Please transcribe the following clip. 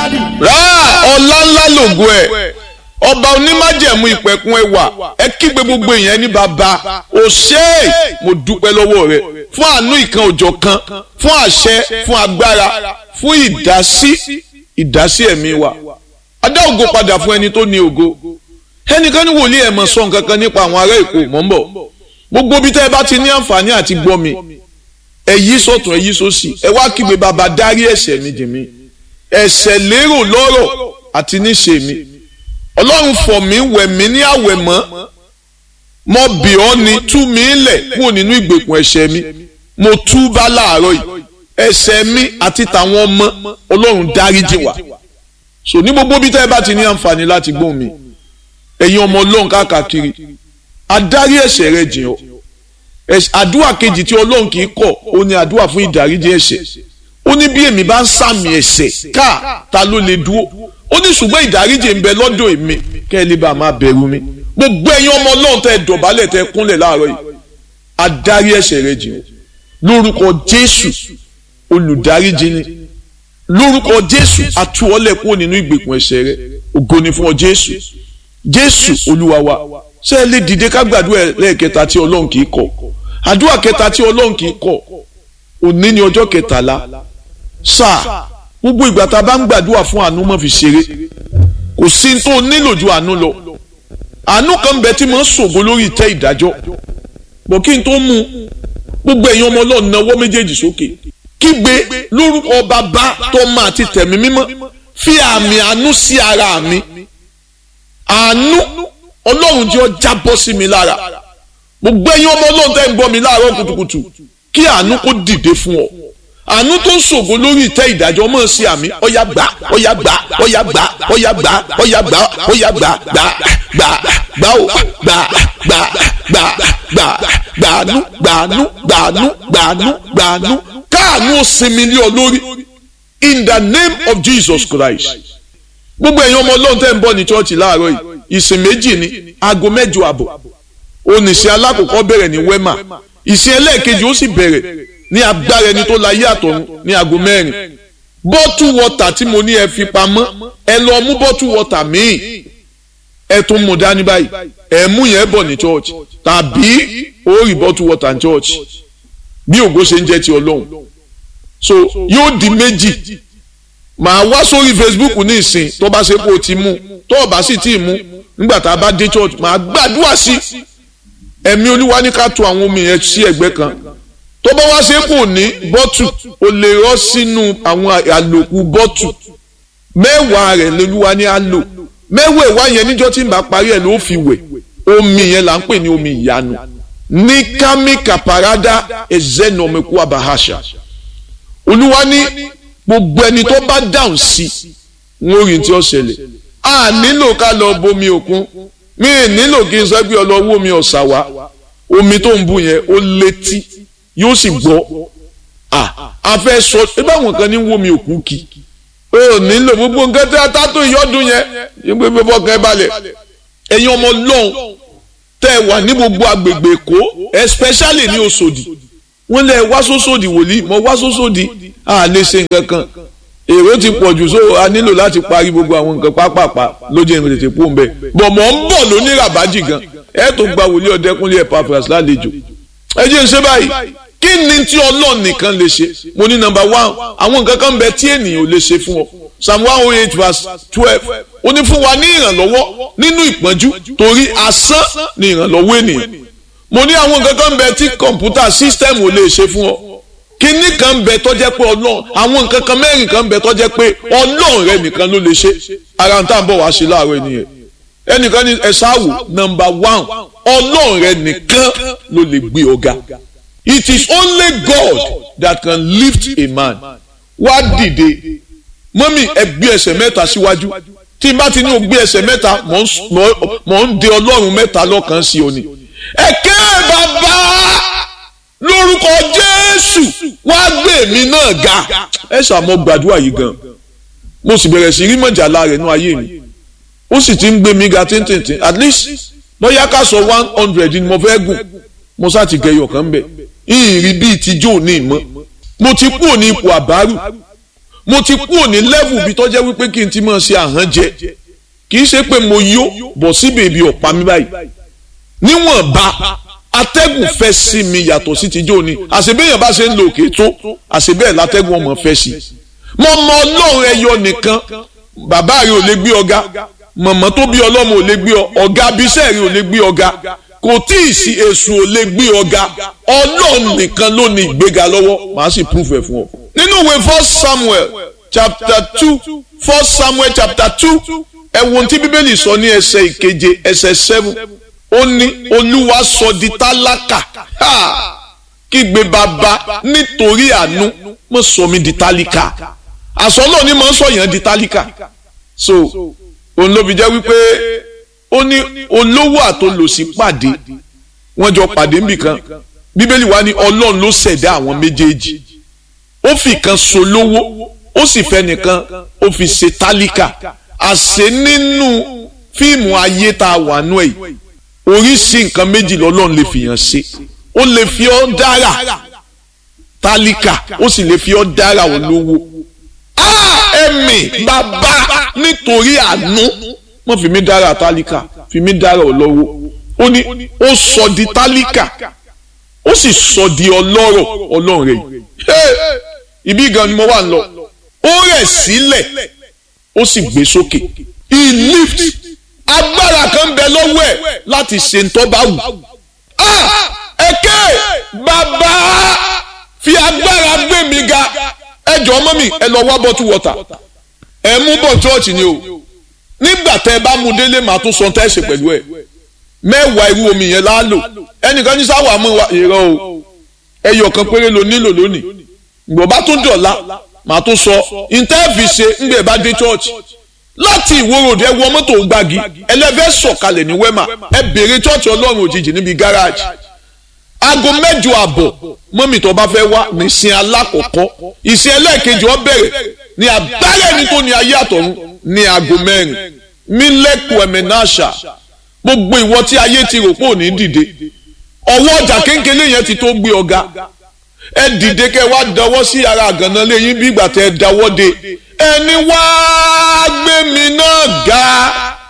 rà ọlá ńlá lògo ẹ̀ ọba onímájẹ̀mú ìpẹ̀kun ẹwà ẹ kígbe gbogbo èèyàn ní bàbá o ṣé mo dúpẹ́ lọ́wọ́ rẹ fún àánú ìkan òjọ̀ kan fún àṣẹ fún agbára fún ìdásí ìdásí ẹ̀mí wa adá ògo padà fún ẹni tó ní ògo ẹnìkan ní wòlíì ẹ̀ mọ̀ sọ nǹkan kan nípa àwọn ará èkó mọ̀ ń bọ̀ gbogbo bí tẹ́ ẹ bá ti ní àǹfààní àti gbọ́ mi ẹ yí sọ̀tún ẹ yí sósì ẹ wá kígbe bàbá dárí ẹ̀ṣẹ̀ mi jì mí ẹ̀ṣẹ̀ lérò lọ́rọ̀ àti níṣe mi ọlọ́run fọ̀ mí wẹ̀ mí ní àwẹ̀ mọ́ mo bì ọ́ ni tú mi lẹ̀ kúrò nínú ìgbèkùn ẹ̀ṣẹ̀ mi mo tú bá láàárọ̀ yìí ẹ̀ṣẹ̀ mi àti tàwọn ọmọ ọlọ́run dáríjì wá so ní gbogbo bí tẹ́ ẹ bá ti ní àǹfààní láti gbóhùn mi ẹ̀yin ọmọ ọlọ́run káàkiri adarí ẹ̀ṣẹ̀ rẹ jìn ọ́ àdúrà kejì tí ọlọ́run kì í kọ̀ ó ní àdúrà fún ìdáríjì ẹ̀ṣẹ̀ ó ní bí èmi bá ń sàmì ẹ̀ṣẹ̀ káà ta ló lè dúró ó ní ṣùgbọ́n ìdáríjì ń bẹ lọ́dọ̀ èmi kẹ́ ẹ lè bá a máa bẹ̀rù mi gbogbo ẹ̀yin ọmọ ọlọ́run tẹ́ ẹ dọ̀bálẹ̀ tẹ́ ẹ kúnlẹ̀ láàárọ̀ yìí adarí ẹ̀ṣẹ̀ rẹ jìn ọ́ lórúkọ jésù olùdáríjì ni lórúkọ jésù atúwọ́lẹ̀ kúrò nínú ìgbèkùn ẹ̀ṣẹ̀ rẹ ògo ni fún ọ jésù jésù olúwa wa ṣé ẹ lè dìde ká gbàdúrà lẹ́ẹ̀kẹta tí ọlọ́run kì í kọ̀ àdúrà kẹta tí ọlọ́run kì í kọ̀ òní ni ọjọ́ kẹtàlá sáà gbogbo ìgbà tá a bá ń gbàdúrà fún àánú mọ́ fi ṣeré kò sí tó nílò ju àánú lọ àánú kan bẹ tí mo ń ṣògo lórí ìtẹ́ ìdájọ́ bọ̀ kí n tó mú gbogbo ẹ̀yin ọmọ ọlọ́run náwó méjèèjì sókè kígbe lórúkọ bàbá tọ́mọ àti tẹ̀mí mímọ́ fi àmì àánú sí ara mi àánú ọlọ́run jẹ́ ó jábọ́ sí mi lára gbogbo ẹ̀yin ọmọ ọlọ́run tẹ́ ń gbọ́ mi láàárọ̀ kùtùkùtù kí àánú kó dìde fún ọ àánú tó ń ṣògo lórí ìtẹ́ ìdájọ́ mọ̀ sí àmì ọ̀yà gbà ọ̀yà gbà ọ̀yà gbà ọ̀yà gbà ọ̀yà gbà ọ̀yà gbà gbà gbà gbà ó gbà gbà gbà gbà gbàánú gbàánú gbàánú gbàánú gbàánú káàánú ó sinmi lé ọ lórí in the name of Jesus Christ gbogbo ẹ̀yin ọmọ ọlọ́run tẹ́ ń bọ̀ ní chọ́ọ̀chì láàárọ̀ yìí ìsìn méjì ní aago mẹ́jọ àbọ̀ oníṣẹ́ alákọ̀ọ́kọ́ bẹ̀rẹ̀ ní wema ìsìn ẹlẹ́ẹ̀kejì ó sì bẹ̀rẹ̀ ní agbára ẹni tó láyé àtọ̀run ní aago mẹ́rin bọ́tù wọ́tà tí mo ní ẹ fi pamọ́ ẹ lọ mú bọ́tù wọ́tà míì ẹ tún mú dání báyìí ẹ mú yẹn bọ̀ ní church tàbí ó rí bọ́tù wọ́tà ní church bí ògo ṣe ń jẹ́ ti ọlọ́run so yóò di méjì màá wá sórí Facebook ní ìsìn tó bá ṣe kó o ti mú tó o bá sì tí ì mú nígbà tá a bá dé church màá gbàdúrà sí ẹ̀mí olúwa ní ká tu àwọn omi yẹn sí ẹ̀gbẹ́ kan tó bá wá ṣe kò ní bọ́tù o lè rọ́ sínú àwọn àlòkù bọ́tù mẹ́wàá rẹ̀ lolúwa ní á lò mẹ́wàá ìwá yẹn níjọ́ tí n bá parí ẹ̀ ló fi wẹ̀ omi yẹn là ń pè ní omi ìyanu ní kámíkà parada ezenomeku abahasha olúwa ní gbogbo ẹni tó bá dáhùn sí wọn ò rí tí ó ṣẹlẹ̀ a nílò ká lọ bomi òkun mi ì nílò kí n sọ pé ọlọ́wọ́ mi ọ̀sà wá omi tó ń bù yẹn ó létí yóò sì gbọ́ a fẹ́ sọ ẹ báwọn kan ní wo mi òkú kí o nílò gbogbo nǹkan tí a ta tó ìyọ́dún yẹn yín pé pé fọkàn ẹ balẹ̀ ẹ̀yin ọmọ lọ́hùn tẹ́ ẹ wà ní gbogbo agbègbè èkó especially ní Òṣòdì wọ́n lẹ́ wá sóṣòdì wòlíì mọ́ wá sóṣòdì a lè ṣe nǹkan kan èrò ti pọ̀ jù so a nílò láti parí gbogbo àwọn nǹkan pápápá lójú ìrìn tètè pò ń bẹ̀ bọ̀ mọ̀ ń bọ̀ lóní ràbájì gan ẹ tó gba wòlíì ọ̀dẹ́kúnlé ẹ̀ pàfẹ́rẹ́sì lálejò ẹ jẹ́ ń ṣe báyìí kí ni tí ọlọ́run nìkan lè ṣe mo ní nọ́mbà one àwọn nǹkan kan bẹ tí ènìyàn ò lè ṣe fún ọ psalm one oh eight verse twelve ó ní fún wa ní ìrànlọ́wọ́ nínú ìpọ́njú torí asán ni ìrànlọ́wọ́ ènìyàn mo ní àwọn nǹkan kan bẹ tí kọ̀ǹpútà system ò lè ṣe fún ọ kíní kan bẹ tó jẹ́ pé ọlọ́run àwọn nǹkan kan mẹ́rin kan bẹ tó jẹ́ pé ọlọ́run rẹ nìkan ló lè ṣe ara ń tà ń bọ̀ wá ṣe láàárọ̀ ènìyàn ẹnìkan ní ẹ ṣáàwò nọ́mbà one ọlọ́run rẹ nìkan ló lè gbé ọ̀gá it is only God that can lift a man wá dìde mọ́mì ẹ gbé ẹsẹ̀ mẹ́ta síwájú tí n bá ti ní o gbé ẹsẹ̀ mẹ́ta mọ̀ ń de ọlọ́run mẹ́ta lọ́kàn sí òní ẹ ké bàbá lórúkọ Jésù wá gbé mi náà ga ẹ ṣàmọ gbàdúrà yìí gan mo sì bẹ̀rẹ̀ sí rí mọ̀jàlá rẹ̀ nú ayé mi ó sì ti ń gbé mi ga tíntìntín at least bóyá ká sọ one hundred ni mo fẹ́ gùn mo sá ti gẹyọ kan bẹ̀ ìrìn bíi ti jó ní ìmọ̀ mo ti kúrò ní ipò àbárù mo ti kú òní level bí tọ́jẹ́ wípé kí n ti máa ṣe àhán jẹ kì í ṣe pé mo yó bọ̀ síbi ibi ọ̀pá mi báyìí níwọ̀nba atẹ́gùn fẹ́ sí mi yàtọ̀ sí tijọ́ ni àṣebéyàn bá ṣe ń lo òkè tó àṣebẹ́ẹ̀ látẹ́gùn ọmọ fẹ́ sí mo mọ ọlọ́run ẹyọ nìkan bàbá rẹ ò lè gbé ọ̀gá mọ̀mọ́ tó bí ọlọ́mọ ò lè gbé ọ ọ̀gá abiṣẹ́ rẹ ò lè gbé ọ̀gá kò tí ì sí èṣù ò lè gbé ọ̀gá ọlọ́run nìkan ló ní ìgbéga lọ́wọ́ màá sì proof ẹ̀ fún ọ. nínú ìwé first samuel chapter two first samuel chapter two ẹ wo ohun tí bíbélì sọ ní ẹsẹ̀ ìkeje ẹsẹ̀ seven ó ní olúwa sọ di tálákà kígbe bàbá nítorí àánú mo sọ mi di tálíkà àsọ náà ni mo ń sọ yẹn di tálíkà so òun ló fi jẹ́ wípé ó ní olówó àtolòsí pàdé wọ́n jọ pàdé níbìkan bíbélì wa ní ọlọ́run ló ṣẹ̀dá àwọn méjèèjì ó fi kan solówó ó sì fẹ́ nìkan ó fi ṣe tálíkà àṣẹ nínú fíìmù ayé tá a wà nú ẹ̀ oríṣi nǹkan méjì lọ́lọ́run lè fìyàn ṣe ó lè fi ọ́ dára tálíkà ó sì lè fi ọ́ dára olówó ẹ̀mí bàbá nítorí àánú wọ́n fi mí dára tálíkà fi mí dára olówó ó ní ó sọ di tálíkà ó sì sọ di ọlọ́rọ̀ ọlọ́run rẹ̀ ibi gan ni mo wà ń lọ ó rẹ̀ sílẹ̀ ó sì gbé sókè he lift agbára kan bẹ lọ́wọ́ ẹ̀ láti ṣe ntọ́ bá wù. ẹ̀kẹ́ bàbá fi agbára gbé mi ga ẹjọ́ ọmọ mi ẹ lọ wá bottle water ẹ mú bọ̀ chọ́ọ̀chì ni o nígbà tẹ́ ẹ bá mu délé màá tún sọ tẹ́ ẹ ṣe pẹ̀lú ẹ̀ mẹ́wàá irú omi yẹn láálò ẹnìkan ní sáwà mú wa ìrọ̀ o ẹyọ kan péré ló nílò lónìí ìgbọ̀ bá tún dọ̀la màá tún sọ ìtẹ́ẹ̀fì ṣe ńgbẹ̀ bá dé chọ́ọ̀chì láti ìwòròdì ẹ wọ mọ́tò gbági ẹlẹ́fẹ́ sọ̀kalẹ̀ ní wẹ́mà ẹ bèrè chọ́ọ̀chì ọlọ́run òjijì níbi gáràjì aago mẹ́jọ àbọ̀ mọ́mì tó bá fẹ́ wá nísìn alákọ̀ọ́kọ́ ìsìn ẹlẹ́ẹ̀kejì ó bẹ̀rẹ̀ ní abẹ́rẹ́ ní tó ní ayé àtọ̀run ní aago mẹ́rin mílẹ̀kù ẹ̀mẹ́náṣà gbogbo ìwọ tí ayé ti rò pé ò ní dìde ọwọ́ ọjà kéńkéré yẹn ti tó gbé ọ̀gá ẹ dìde kẹ wá dọwọ́ sí ara àgànná lẹ́yìn bí ìgbà tẹ dáwọ́ de ẹni wá gbé mi náà ga